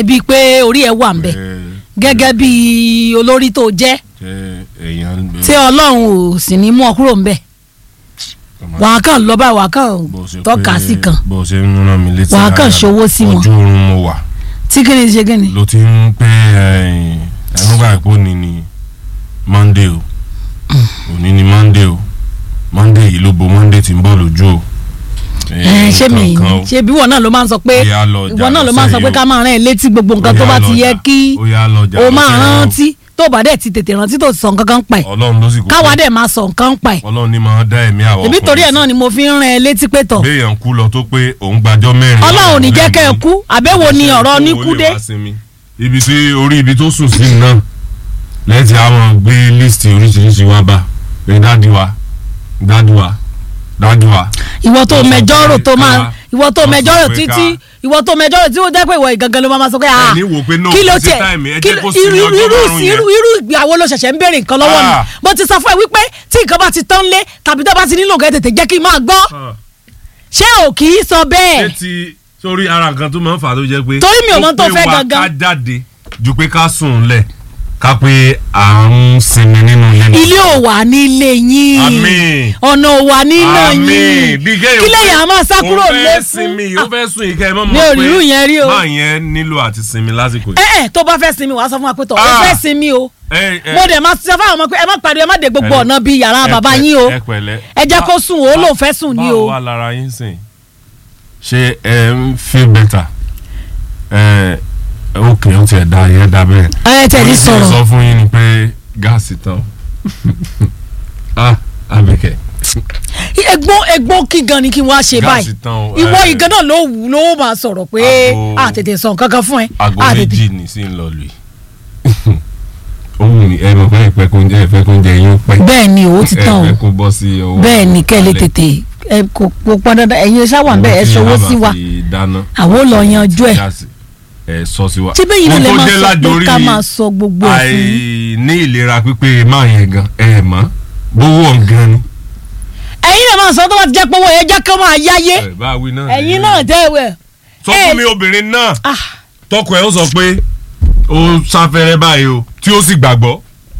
bíi pé orí ẹ wà ń bẹ gẹ́gẹ́ bí olórí tó jẹ́ ṣe èèyàn tí ọlọ́run ò sì ní mú ọ kúrò ń bẹ̀ wàá kàn lọ báyìí wàá kàn bó ṣe tọ́ka pé- sí kan bó ṣe ń rán mi létí Wàá kàn dáadáa, ṣòwò sí wọn. ojú oorun mo wà tí kí ni ṣe kí ni. ló ti ń pé ẹ̀rọ bá ìpò ní ni monday o òní ni monday o monday yìí ló bo monday tí ń bọ̀ lójú o. ẹ ṣé mi nǹkan kan o. ṣé bí wọn náà ló máa ń sọ pé Ó yá lọ jà ìwọ náà ló máa ń sọ lọ́sẹ̀ pé yìí ká o. máa rán ẹ létí gbogbo nǹkan Ó tó yá bá lọ ti yẹ jà- kí ó yá lọ jà o máa lọ́sẹ̀ yìí o. rántí tó bá dẹ̀ ti tètè rántí tó sọ nǹkan kan pa ẹ̀ ọlọ́run ló sì kú káwa dẹ̀ máa sọ nǹkan pa ẹ̀ ọlọ́run ní máa dá ẹ̀mí àwọn èmi torí ẹ̀ náà ni mo fi ń rán ẹ létí pé tọ̀ béèyàn kú lọ tó pé òun gbàjọ́ mẹ́rin ọlọ́run ò ní jẹ́ kẹ́ ẹ lẹ́yìn. kú àbẹ́wò ni ọ̀rọ̀ Ṣé níkú owó lè dé wá sinmi? ibi tí orí ibi tó sùn sí náà lẹ́yìn tí àwọn gbé líìsì oríṣiríṣi wá bá pé dáàdi wa dáàdi wa dáàdi wa. ìwọ tó Wọ́n sọ mẹjọ́rò pé tó máa ká- ìwọ tó wọ́n sọ mẹjọ́rò pé títí ká- ìwọ tó mẹjọ́rò tí ó jẹ́ pé ìwọ ìgangan ló máa ma sọ pé ah Ẹni wò pé no, kí ló kò sí tiẹ̀ time, ẹ kí jẹ́ ló- kó sinmi irú ọjọ́ irú márùn-ún yẹn. irú irú ìgbéyàwó ló ṣẹ̀ṣẹ̀ ń béèrè nǹkan lọ́wọ́ mi Ah. mo ti sọ fún ẹ wípé tí nǹkan bá ti tán lé tàbí tó bá ti nílò nǹkan tètè jẹ́ kí n máa gbọ́ ṣé ò kì í sọ ṣé bẹ́ẹ̀ ti sórí ara nǹkan tó máa ń fà á tó jẹ́ pé. Torí mi ò mọ tó ó pé fẹ́ wa gangan. ká jáde ju pé ká sùn lẹ̀ ká pé à ń sinmi nínú ilé náà. ilé ò wà nílé yín Àmín. ọ̀nà ò wà nínà Àmín. yín bí kéèyàn kí lèyàn á máa sá kúrò ó lé fẹ́ sinmi ó fún fẹ́ sùn ìkẹ́ ẹ mọ́ mi mọ́ ò rí irú yẹn rí o. máa yẹn nílò àti sinmi lásìkò yìí. ẹ ẹ tó bá fẹ́ sinmi wàá sọ fún wa pé tọ̀ ẹ Ah. fẹ́ sinmi o Ẹ, ẹ, mo dẹ̀ máa sọ fáwọn ọmọ pé ẹ má pariwo ẹ má dé gbogbo ẹ, ọ̀nà bíi yàrá ẹ bàbá pẹ̀- yín o ẹ pẹ̀lẹ́. ẹ jẹ́ kó sùn o ó lóun fẹ́ sùn ní o báwo wà lára yín sìn ṣé ẹ ń feel better ẹ ok ó tiẹ̀ da yẹn da bẹ́ẹ̀. ẹ tẹ̀ ní Orí tí mo sọ̀rọ̀ sọ fún yín ni pé gáàsì tán ah Àbíkẹ́ egbò egbò kí gan ni kí n wá ṣe báyìí gáàsì tán o ìwọ ẹ, ìgan náà ló wù ló máa sọ̀rọ̀ pé Aago- a tètè sọ nǹkan kan fún ẹ aago a tètè méjì ní sí ń lọ lù yìí ó wù mí ẹ mọ̀ pé ìpẹ́ kó ń jẹ́ ìfẹ́ kó ń jẹ yín pẹ́ bẹ́ẹ̀ ni o ti tán o ẹ fẹ́ kó bọ́ sí ọwọ́ bẹ́ẹ̀ ni kẹ́ ẹ lè alẹ́. tètè ẹ kò kò pọn dandan ẹ̀yin ṣáwà ń bẹ̀ ẹ Owó tí ṣọwọ́ a sí bá wa fi dáná àwọn ò lọ yanjú ẹ̀ gáàsì, ẹ sọ sí wa. tí bẹ́ẹ̀ yìí náà Ohun lè tó máa jẹ́ sọ pé lájorí ká máa sọ gbogbo ẹ̀ fún yín. àìní ìlera pípé máa yẹn gan ẹ mọ̀ bówó gan ni. ẹ̀yin náà máa sọ tó bá ti jẹ́ pé owó yẹn jẹ́ kó máa yáyé ẹ bá wí náà. ẹ̀yin náà tẹ́ ẹ sọ ẹ- fún mi obìnrin náà ah tọkọ ẹ ó sọ pé ó sáfẹ́rẹ́ báyìí o tí ó sì gbàgbọ́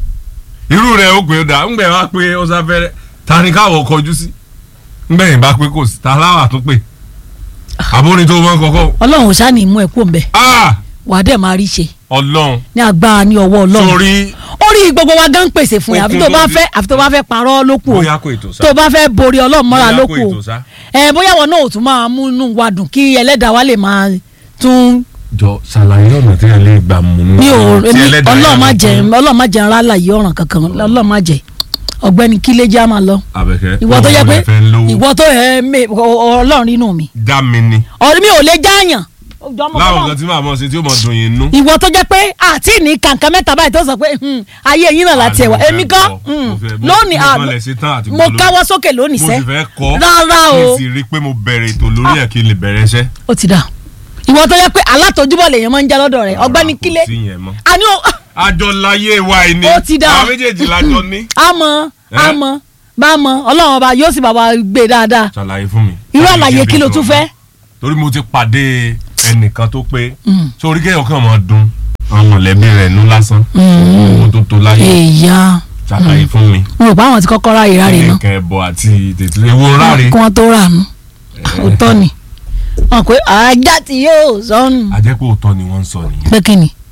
irú rẹ̀ ó pé ó dà ńgbẹ̀ wá pé ó sáfẹ́rẹ́ ta ni káwọ̀ kọjú sí ńgbẹ̀ yìí bá pé kò sí ta láwà tó pè àbórin tó wọ́n kọ́kọ́ ọlọ́run ò ṣáà ní mú ẹ kó ń bẹ̀ ah wà á dẹ̀ máa rí ṣe ọlọ́run ní agbára ní ọwọ́ ọlọ́run sórí orí gbogbo wa gan pèsè fún yà àfi tó Okun bá tó fẹ́ àfi tó bá fẹ́ parọ́ ló kù o bóyá kò ètò sá tó bá fẹ́ borí ọlọ́run mọ́ra Bóyá ló kò kù o ètò sá. ẹ bóyá wọn náà ò tún máa mú inú wa dùn kí ẹlẹ́dàá wa lè máa tún jọ ṣàlàyé ọ̀nà tí ẹ lè gbà mú un. mi ò tí èmi ẹlẹ́dàá ọlọ́run má yà jẹ fún ọlọ́run má jẹ ńlá láyé ọ̀ràn kankan ọlọ́run má jẹ ọ̀gbẹ́ni kílé já máa lọ Àbẹ̀kẹ́ ìwọ tó yẹ òun pé lè fẹ́ lówó. ìwọ tó yẹ mẹ ọlọ́run nínú mi dá mi ni ọ̀rẹ́ mi ò lè jáàyàn láwọn nǹkan tí màá mọ̀ sí tí ó mọ̀ dùn yín nú. ìwọ tó jẹ́ pé àti ní kàǹkà mẹ́ta báyìí tó sọ pé hmm, ayé yín náà láti ẹ̀wà Ah, mo èmi fẹ́ kan kọ́, hmm, mo fẹ́- mo- lónìí mo ah, kàn lè ṣe tán àti mo gbọ́ lórí. káwọ́ sókè lónìí mo sẹ́ sì fẹ́ kọ́ rárá kí o n sì rí i pé mo bẹ̀rẹ̀ ètò lórí ẹ̀ kí n lè bẹ̀rẹ̀ iṣẹ́. ó ti dà ìwọ tó yẹ pé alátojúbọ̀ lèèyàn máa ń jẹ́ lọ́dọ̀ rẹ̀ ọ̀gbẹ́ni Rárá, kò kílé sí yẹn mọ́. àní ó àjọ láyé wa yìí ni Ó ti dà. àwọn méjèèjì lájọ ní. àmọ́ Eh? àmọ́ bá mọ ọlọ́run ọba yóò sì bá wa gbé dáadáa ṣàlàyé fún mi. irú Láti àlàyé kí kí n ló bí tún sọ̀rọ̀ fẹ́ mọ́. torí mo ti pàdé ẹnìkan tó pé Mm. sórí kéèyàn kàn máa dun àwọn mọ̀lẹ́bí rẹ̀ nú lásán owó tó tó láyé èèyàn ṣàlàyé fún mi. mo rò pé àwọn ti kọ́kọ́ ráyè ráre náà kẹ̀kẹ́ ẹbọ àti tètè ewu ráre. kí wọ́n tó rà nù òótọ́ ni wọn pé ajá tí yóò sọnù àjẹpọ̀ òótọ́ ni wọ́n ń sọ nìyẹn pé kí ni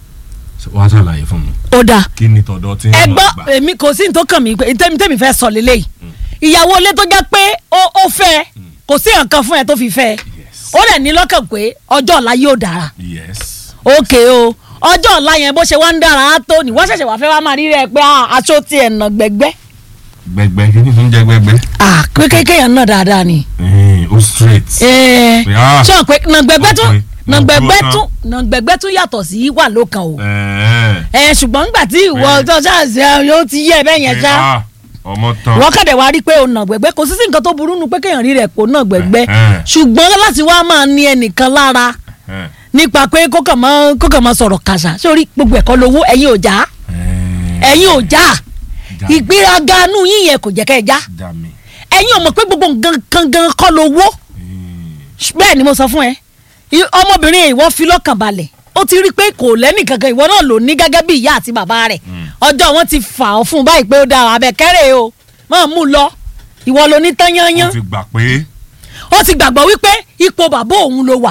wàá ṣàlàyé fún mi ó dáa kí ni tọ̀dọ̀ tí ń ẹ lọ gbọ́ gbà. èmi kò sí ní tó kàn mí pé tẹ́mi tẹ́mi fẹ́ sọ lélẹ́yìí ìyàwó ilé tó jẹ́ pé ó ó fẹ́ kò sí nǹkan fún ẹ tó fi fẹ́ yes ó dẹ̀ ní lọ́kàn pé ọjọ́ ọ̀la yóò dára yes òkè o ọjọ́ ọ̀la yẹn bó ṣe wá ń dára á tó ní wọ́n ṣẹ̀ṣẹ̀ wá fẹ́ wá máa rí rẹ̀ pé ah, aṣọ ti ẹ̀ nà gbẹ̀gbẹ́ gbẹgbẹ kí ni tó ń jẹ gbẹgbẹ. ah pé kéèyàn náà dáadáa ni Ẹ̀hìn, ó straight. ẹ̀ẹ́ Ah. ṣé pé nà gbẹ̀gbẹ́ tún Ọkùnrin, nà mo gbẹ̀gbẹ́ dúró tún nà gbẹ̀gbẹ́ tún yàtọ̀ sí wà lókàn o Ẹ̀ẹ́. ẹ ṣùgbọ́n nígbà tí ìwọ Bẹ́ẹ̀. tó ṣáàṣì yóò ti yẹ bẹ́ẹ̀ yẹn ṣá Ah, ọmọ tán. wọ́n kàdé wá rí pé o nà gbẹ̀gbẹ́ kò sí sí nǹkan tó burú nu pé kéèyàn rí rẹ̀ kó nà gbẹ̀gbẹ́ Ẹ̀hẹ́n. ṣùgbọ́n láti wá máa ní ẹnìkan lára Ẹ̀hẹ́n. nípa pé kó kàn máa kó kàn máa sọ̀rọ̀ kàṣà sórí gbogbo ẹ̀kọ́ lówó ẹ̀yin ò já Ẹ̀ẹ́. ẹ̀yin ò já Já- ìgbéraga nù yín yẹn kò jẹ́ kẹ́ ẹ já já mi. ẹ̀yin ò mọ̀ pé gbogbo nǹkan kan gan kọ́ lówó Ẹ̀ẹ́. bẹ́ẹ̀ ni mo sọ fún ẹ I- ọmọbìnrin yẹn ìwọ fi lọ́kàn balẹ̀ ó ti rí i pé kò lẹ́nì kankan ìwọ náà ló ní gẹ́gẹ́ bí ìyá àti bàbá rẹ̀ ọjọ́ wọn ti fà ọ́ fún un báyìí pé ó dáa abẹ́kẹ́rẹ́ o máa mú un lọ ìwọ ló ní tán ó yányán ti gbà pé ó ti gbàgbọ́ wípé ipò bàbá òun ló wà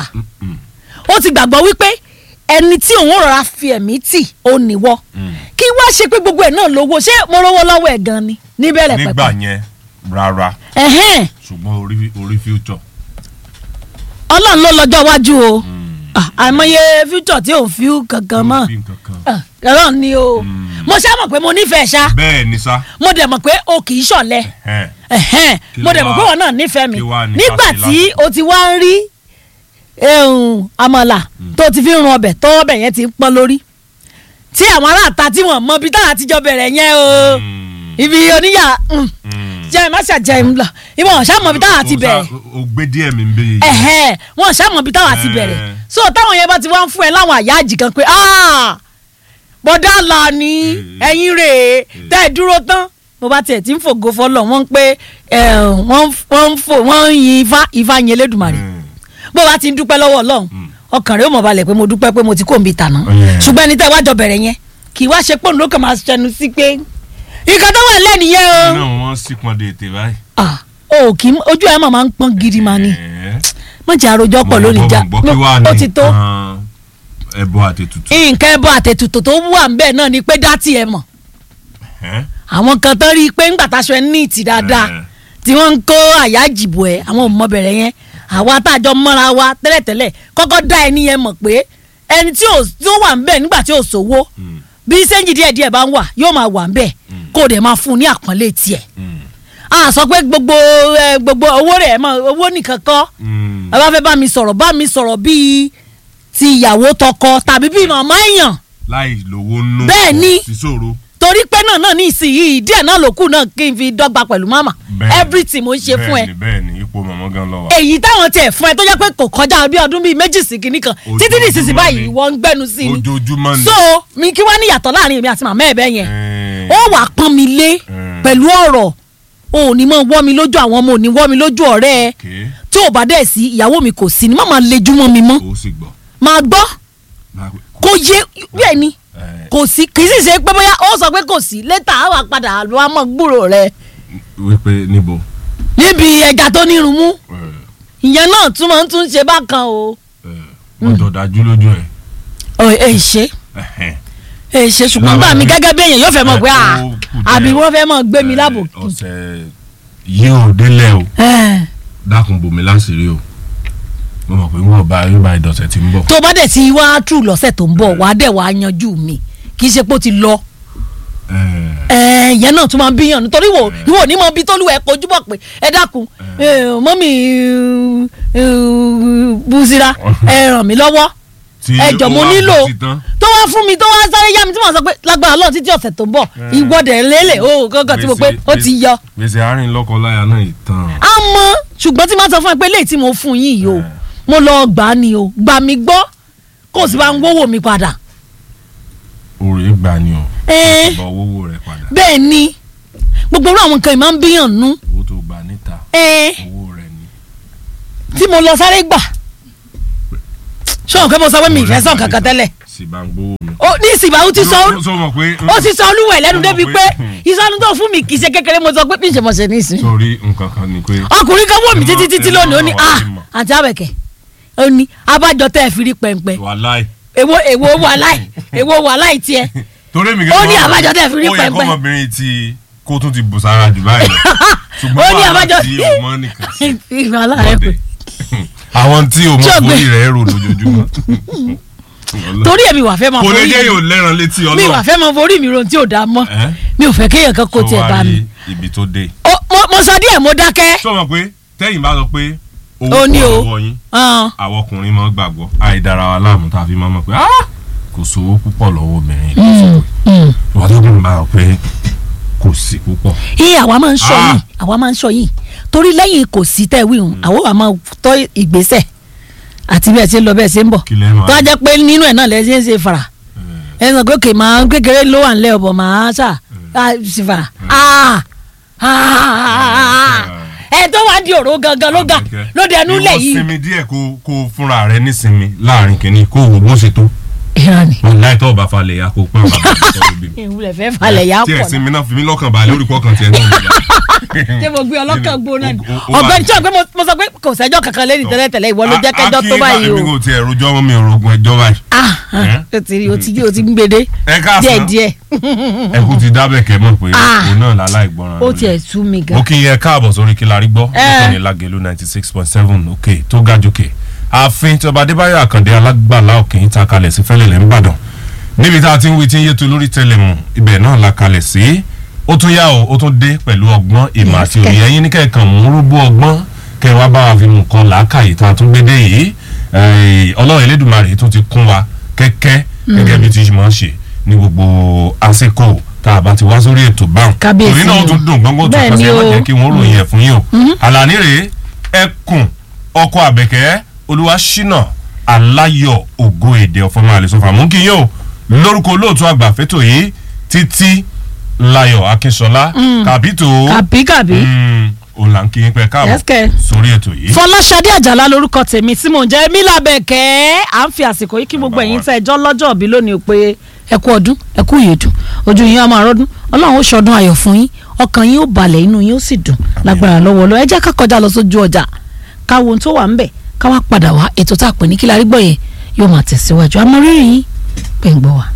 ó ti gbàgbọ́ wípé ẹni tí òun rọra fi ẹ̀mí tì ó níwọ́ kí wá ṣe pé gbogbo ẹ̀ náà lówó ṣé mo rówó lọ́wọ́ ẹ̀ gan ni níbẹ̀rẹ̀ nígbà pẹ̀pẹ̀ yẹn rárá ẹ̀hẹ́n ṣùgbọ́n orí orí future. ọlọ́run ló lọ́jọ́ iwájú o Ah, àìmọye future tí òun fi kankan mọ́ Bí nǹkan kan. Ah, ọlọ́run ni o mo ṣá mọ̀ pé mo nífẹ̀ẹ́ ṣá bẹ́ẹ̀ ni sá. mo dẹ̀ mọ̀ pé o kì í ṣọ̀lẹ Ẹ̀hẹ́n. ẹ̀hẹ́n Kí mo ló dẹ̀ mọ̀ wá- pé wọn náà nífẹ̀ẹ́ mi kí wá ní nígbà ká ṣe tí o ti wá ń rí ehun, àmàlà tó ti fi ń run ọbẹ̀ tó ọbẹ̀ yẹn ti ń pọ́n lórí tí àwọn aráàta tí wọ́n mọ ibi táwọn àtijọ́ bẹ̀rẹ̀ yẹn o Mm, ibi oníyà mm, mm. jẹ́ má ṣàjẹ́ lọ ìwọ̀n ṣàmọ̀ ibi táwọn àti O sá- bẹ̀rẹ̀ o gbé díẹ̀ mi ń bẹ yìí. ẹ̀hẹ́n wọn ṣàmọ̀ ibi táwọn àti bẹ̀rẹ̀ Eh. so táwọn yẹn bá ti wá ń fún ẹ láwọn àyájì kan pé "Ah, bọ́dá là ní ẹ̀yìn rèé tẹ́ ẹ dúró tán mo bá tiẹ̀ tí ń fògo fọlọ́ wọ́n ń pé eh, wọ́n ń- wọ́n ń fò wọ́n ń yin ifá ifá yin elédùnmarè Mm. bó bá ti ń dúpẹ́ lọ́wọ́ ọlọ́run ọkàn rẹ̀ ó mọ̀ balẹ̀ pé mo dúpẹ́ pé mo ti kó mi tàná Yeah. ṣùgbọ́n ẹni tẹ́ wá jọ bẹ̀rẹ̀ yẹn kì í wá ṣe pọ́ùn ló kàn máa ṣẹnu sí pé nǹkan tó wà lẹ́nìyẹn o náà wọ́n sì pọn de ètè báyìí. Ah, o kì í ojú ẹ̀ máa ń pọ́n gidi máa ní Ẹ̀ẹ́. mọ̀ jẹ́ àròjọ pọ̀ lónìí já Mo gbọ́ kí wàá ní ó ti tó nǹkan ẹbọ àtètùtù. nǹkan ẹbọ àtètùtù tó wà ń bẹ̀ náà ni pé dá tiẹ̀ mọ̀ Ẹ̀ẹ́. àwọn kan tán rí i pé ńgbà táṣọ ẹ ní ìtì dáadáa Eh. tí wọ́n ń kó àyà jìbò ẹ̀ àwọn ọmọ bẹ̀rẹ̀ yẹn àwa tájọ mọ́ra wa tẹ́lẹ̀tẹ́lẹ̀ kọ́kọ́ dá ẹni yẹn mọ̀ pé ẹni tí ò tí ó wà ń bẹ̀ nígbà tí ò sówó Mm. bí sẹ́ńjì díẹ̀ díẹ̀ bá ń wà yóò máa wà ń bẹ̀ kó o dẹ̀ máa fún un ní àpọ́nlé tiẹ̀ Mm. a sọ pé gbogbo ẹ, gbogbo owó rẹ̀ mọ̀ owó nìkan kọ́ Mm. ẹ bá fẹ́ bá mi sọ̀rọ̀ bá mi sọ̀rọ̀ bíi ti ìyàwó tọkọ tàbí bíi màmá èèyàn láì lówó nù. Bẹ́ẹ̀ ni. sísòro. torí pé náà náà ní ìsinyìí díẹ̀ náà ló kù náà kí n fi dọ́gba pẹ̀lú màmá Bẹ́ẹ̀ni. everything mo ń ṣe fún ẹ bẹ́ẹ̀ni bẹ́ẹ̀ni ipò mọ̀mọ́ gan lọ wa. èyí táwọn tiẹ̀ fún ẹ tó jẹ́ pé kò kọjá bí ọdún bíi méjì sí kinní kan títí ní ìsinsìnyí Ojoojúmọ́ báyìí ni. wọ́n ń gbẹ́nu sí ni ojoojúmọ́ ni. so mi kí wá ní ìyàtọ̀ láàrin èmi àti màmá ẹ̀ bẹ́ẹ̀ yẹn Ẹ̀ẹ́. ó wàá pọ́n mi lé Mm. pẹ̀lú ọ̀rọ̀ o ò ní mọ̀ wọ́ mi lójú àwọn ọmọ ò ní wọ́ mi lójú ọ̀rẹ́ ẹ Okay. tí ò bá dẹ̀ sí ìyàwó mi kò sí ni má máa lejú mọ́ mi mọ́ ó sì gbọ́. máa gbọ́ Máa- kó yé bẹ́ẹ̀ ni Ẹ̀ẹ́. kò sí kì í sì ṣe pé bóyá ó sọ pé kò sí létà á wà padà lọ wá mọ̀ gbúrò rẹ wípé níbo. níbi ẹja tó nírun mú Ẹ̀ẹ́. ìyẹn náà tún máa ń tún ṣe bákan o. Ẹ̀ẹ́. wọ́n jọ dájú lójú ẹ̀. ọ ẹ ṣe Ẹ̀hẹ́n. ẹ ṣe ṣùgbọ́n gbà mí gẹ́gẹ́ bí èèyàn yóò fẹ́ mọ̀ pé à Ó kù díẹ̀. àbí wọ́n fẹ́ mọ̀ gbé mi lábò. Ẹ̀ẹ́, ọ̀sẹ̀ yìí ò délẹ̀ o Ẹ̀, dákun bòmí láṣìírí o mo mọ̀ pé wọ́n bá yóò bá ìdọ̀sẹ̀ tí ń bọ̀. tó bá dẹ̀ ti wá tù lọ́sẹ̀ tó ń bọ̀ wá dẹ̀ wá yanjú mi kì í ṣe pé ó ti lọ. Ẹ̀ẹ́. ẹ ìyẹn náà tún máa ń bíyàn nítorí wò ìwọ ní mọ bí tólú ẹ kojú bọ̀ pé ẹ dákun ẹ, mọ́mì ẹ, bùsíra ẹ ràn mí lọ́wọ́ Tí ẹ jọ̀ ó mo wá nílò bọ́ sí tán. tó wá fún mi tó wá sáré yá mi tí mo sọ pé lágbára Ọlọ́run títí ọ̀sẹ̀ tó ń bọ̀ ìwọ́dẹ̀ lélẹ̀ o gángan tí mo pé ó ti yọ. gbèsè àárín lọ́kọ-láya náà ìtàn. àmọ́ ṣùgbọ́n tí máa sọ fún ẹ pé léyìí tí mo fún yín yìí o mo lọ gbà á ni o gbà mí gbọ́ kó o sì bá ń wówó mi padà. òrè gbà ni o. Ẹ́. bọ̀ owó rẹ̀ padà. bẹ́ẹ̀ ni gbogbo irú àwọn nǹkan yìí máa ń bíyàn nú owó tó gbà níta ẹ owó rẹ̀ ni. tí mo lọ sáré gbà ṣé o pé mo sọ pé mi ìfẹ́ sàn kankan tẹ́lẹ̀ sì bá ń gbowó mi. ó ní ìsìnbà ó ti sọ Ló- sọ mọ̀ pé. ó ti sọ olúwẹ̀ lẹ́nu Ó mọ̀ débi pé- pé ìsọnu tó fún mi kì í ṣe kékeré mo sọ pé bí ìṣèmọ̀ṣẹ̀ ní ìsìn sórí nǹkan kan ni pé. ọkùnrin kan wò mí Ẹ títí mọ̀- títí ẹ mọ̀ lónìí ó ní náà ah wà ní mọ̀. àti àbẹ̀kẹ̀ ó ní abájọ tẹ́ ẹ fi rí pẹ̀ǹpẹ̀ wàláì. èwo èwo wàláì èwo wàláì tiẹ̀ torí mi Ó ní àbájọ tẹ́ fi rí ó yẹ pẹpẹ. kọ́mọbìnrin ti kó tún ti bù sára jù báyìí lọ. ṣùgbọ́n Ó ní wàhálà àbájọ- tí o mọ̀ nìkan sí. ìfẹ́ aláàrẹ pé àwọn tí o mọ̀ Ṣọ́gbẹ́. forí rẹ̀ rò lójoojúmọ́. torí èmi wà fẹ́ máa kò lè forí jẹ́ mi yóò lẹ́ran létí mi wà ọlọ́run. fẹ́ máa forí mi ron tí ò dáa mọ́ Ẹ́? mi ò fẹ́ kéèyàn kan kó Tó tiẹ̀ wá bá rí mi. ibi tó dé. Ó, mo- mo sọ díẹ̀ mo dákẹ́ sọ ma pé tẹ́yìn bá sọ pé Ó owó ní pọ̀ o. lọ́wọ́ yín hàn, àwọn ọkùnrin máa ń gbàgbọ́ àìdára wa láàmú tá a fi máa mọ̀ pé "Ah, kò sówó púpọ̀ lọ́wọ́ obìnrin yìí sọ pé mm. wọ́n tó kún bá wọn pé kò sí púpọ̀. iye àwa máa ń sọ Ah. yìí àwa máa ń sọ yìí torí lẹ́yìn kò sí tẹ́ wíhun àwa wà máa tọ́ ìgbésẹ̀ àti bí ẹ ṣe ń lọ bẹ́ẹ̀ ṣe ń bọ̀ kí lẹ́ẹ̀ máa tó a jẹ́ pé nínú ẹ̀ náà lẹ́ ṣe ń ṣe fara ẹ sọ pé kè máa kékeré ló wà nílẹ̀ ọ̀bọ̀ máa ṣà á sì fara Ah! Ah! ẹ tó wá di òró gangan ló ga ló dẹnu lẹ̀ ìwọ yìí sinmi díẹ̀ kó kó fúnra rẹ nísinmi láàrin kìíní kó wò bó ṣe tó ìran ni wọn láì tọ́ ọba falẹ̀ ya kó pẹ́ ọba bàbá tó lóbi mi. ìwúlẹ̀ fẹ́ falẹ̀ yà tí pọ̀ ẹ̀sìn mi náà fi mí lọ́kàn balẹ̀ orúkọ kan tiẹ̀ náà mi bá. ṣé mo gbé ọlọ́kàn gbóná ni O- o- o wà ọ̀gbẹ́ni ní- tí wọ́n gbé mo mo sọ pé kò sẹ́jọ́ kankan lẹ́yìn tẹ́lẹ̀tẹ́lẹ̀ ìwọ ló jẹ́ kẹjọ́ tó báyìí èmi o kò tiẹ̀ rojọ́ mọ́ mi ò rogun ẹjọ́ báyìí. ah ah, o ti rí o ti o ti ń gbede ẹ káàsán. díẹ̀ díẹ̀ ẹ kú ti dábẹ̀ kẹ́ mọ̀ pé Ah. òun náà lálá ìgbọràn ó lónìí. tiẹ̀ sú mi gan mo kí yẹ káàbọ̀ sórí kí la rí gbọ́ Eh. nítorí lágẹ̀lú ninety six point seven òkè tó ga jòkè ààfin tí ọba adébáyọ̀ àkàndé alágbàlá òkè ń ta kalẹ̀ sí fẹ́lẹ̀lẹ̀ ńbàdàn níbi tá a ti ń wí tí ń yétu lórí tẹlẹmù ibẹ̀ náà la kalẹ̀ sí ó tún yá o ó tún dé pẹ̀lú ọgbọ́n ìmọ̀ àti òye ẹ̀yin ní kẹ̀kàn mú rúbú ọgbọ́n kẹ wá bá wa fi mú kan làákàyè tá a tún gbé dé yìí Eh, ọlọ́run elédùnmarè tún ti kún wa kẹ́kẹ́ gẹ́gẹ́ bí ti máa ń ṣe ní gbogbo àsìkò tá a bá ti wá sórí ètò báwọn Kábíyèsí torí náà ó o. tún dùn gbọ́ngbọ́n tó Bẹ́ẹ̀ kàn sí ni ẹ má o. jẹ́ kí wọ́n ròyìn ẹ̀ fún yín o àlàní rèé ẹkùn ọkọ àbẹ̀kẹ́ olúwa ṣínà aláyọ̀ ògo èdè ọ̀fọ̀mọ àlẹ́sọ̀fà mú kí yín o lórúkọ olóòtú àgbà fẹ́tò yìí títí láyọ̀ akínṣọlá kàbító kàbí kàbí òun là ń kí yín pẹ́ káàbọ̀ Yes, kẹ́. sórí ètò yìí. fọláṣadé àjàlá lórúkọ tèmi tí mò ń jẹ́ mílà bẹ̀kẹ́ à ń fi àsìkò yìí kí gbogbo Number ẹ̀yin one. tẹ́ ẹjọ́ lọ́jọ́ òbí lónìí pé ẹ kú ọdún ẹ kú ìyèdùn ojú yín á máa rọ́dún ọlọ́run ó ṣọdún ayọ̀ fún yín ọkàn yín ó balẹ̀ inú yín ó sì dùn lágbára lọ́wọ́ lọ ẹ jẹ́ ká kọjá lọ sójú ọjà ká wo ohun tó wà ńbẹ̀ ká wá padà wá ètò tá a pè ní kí la rí gbọ́ yẹn yóò máa tẹ̀síwájú àmọ́ rírì yín pẹ̀ ń gbọ́ wa.